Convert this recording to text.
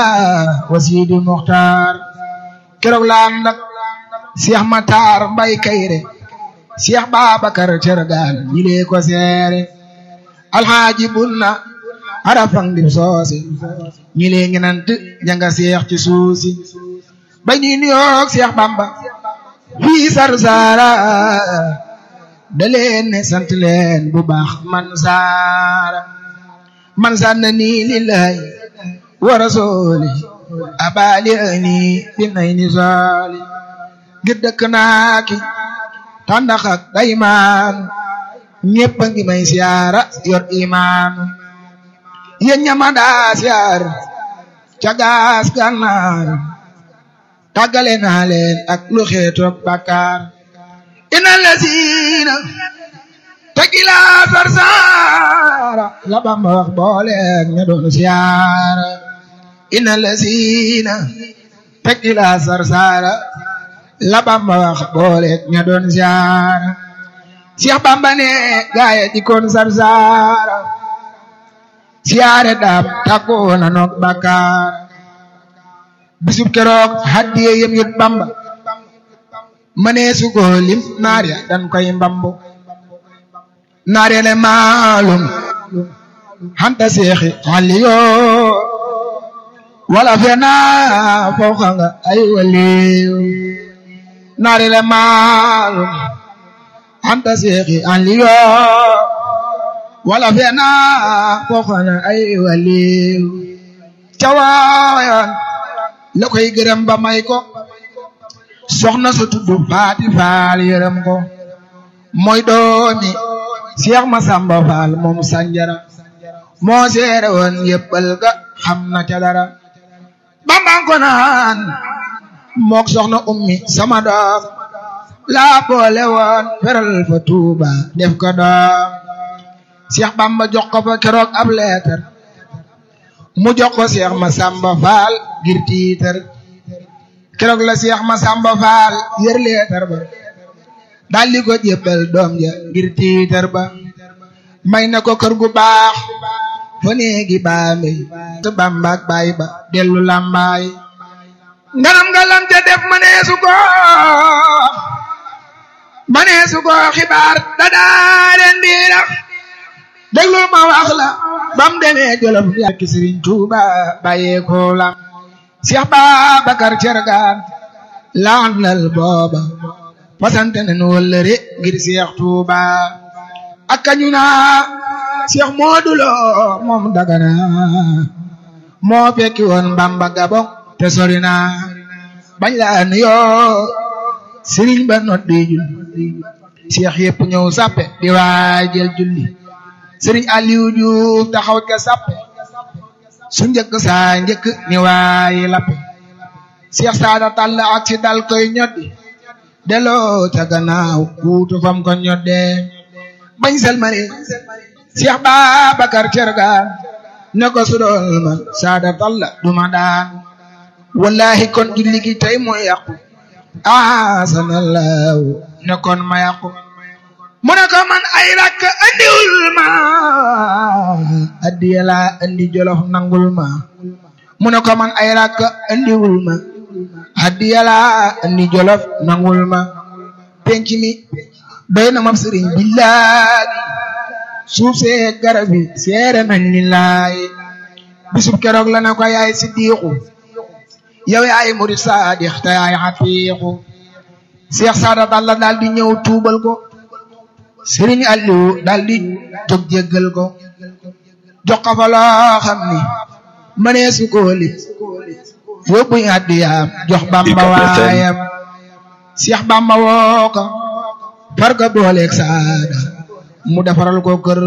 wa Sidi Muxtaar keroog la ànd ak Cheikh Matar Mbay Kayre Cheikh Babacar Cergaan ñilee ko seere alxaaji bunna arafang dim soose ñilee ngenant janga Cheikh ci suusi bay ni nuyoog Cheikh Bamba fii Sarsara da leen ne sant leen bu baax man saara man sanna nii lillahi wa rasuli abali ani bi nay ni soli ngir dëkk naa ki tàndax ak daymaan ñépp a ngi may siyaara yor imaan yéen ñama daa siyaar ca gaas gànnaar tàggale naa leen ak lu xeetoog bàkkaar ina lasiina tegila sarsaara la Bamba wax booleeg ña doon siyaara ina lasiina tegila sarsaara la Bamba wax booleeg ña doon siyaara Cheikh Bamba ne gaaya dikkoon sarsaara siyaare daam tàggoo na noog bàkkaar bisub keroog haddiye yem yut Bamba mënee su ko lim naar ya dan koy mbambu naar ya le maalum hanta seexi xaliyo wala fena fooxa nga ay waliyu naar ya le maalum hanta seexi xaliyo wala fena fooxa nga ay waliyu cawaayan la koy gërëm ba may ko soxna sa tudd faati faal yërëm ko mooy doomi Cheikh Masamba Faal moom sanjara moo seere woon yëppal ga xam na ca dara bambang ko naan mook soxna ummi sama doom laa boole woon feral fa tuuba def ko doom Cheikh Bamba jox ko fa keroog ab leetar mu jox ko Cheikh Masamba Faal ngir tiitar keroog la Cheikh Masamba Faal yër leetar ba daldi ko jébbal doom ja ngir tiitar ba may na ko kër gu baax fa néegi baambe te Bamba ak baay ba dellu lambaay nganam nga lam ca def maneesu ko maneesu ko xibaar dadaa leen biira déglu ma wax la bam demee jolof yàkki Sëriñ Tuuba bàyyee ko lam Cheikh Babacar Cergaan laandal booba fasante nañu wëllëre ngir Cheikh Touba ak kañu naa Cheikh Modou Lo moom Dagana moo fekki woon Bamba Gabon te sori na bañ la nuyoo Serigne ba noddi julli Cheikh yëpp ñëw sappe di waajal julli Serigne Aliou Diouf taxaw ca sappe su njëkk saa njëkk ni waayi lappe Cheikh Saada Tall ak si dal koy ñoddi delloo ca gannaaw kuutu fam ko ñodde bañ selmani Cheikh Babacar Cergaan ne ko su doon man Saada Tall duma daan wallahi kon julli gi tey mooy yàqu asanallahu ne kon ma yàqu mu ne ko man ay rakk andiwul ma addiya laa andi jolof nangul ma mu ne ko man ay rakk andiwul ma addiya laa andi jolof nangul ma penc mi doy na ma sëriñ billahi suuf see garab yi seere nañ lillahi bisub keroog la na ko yaay siddiqu yow yaay murid saadix te yaay xatiixu Cheikh Saada Balla daal di ñëw tuubal ko Sëriñ Aliou daal di jóg jéggal ko jox ko fa loo xam ni mënee su ko lit yóbbu addiyaam jox Bamba waayam Cheikh Bamba woo ko far ko booleeg saada mu defaral ko kër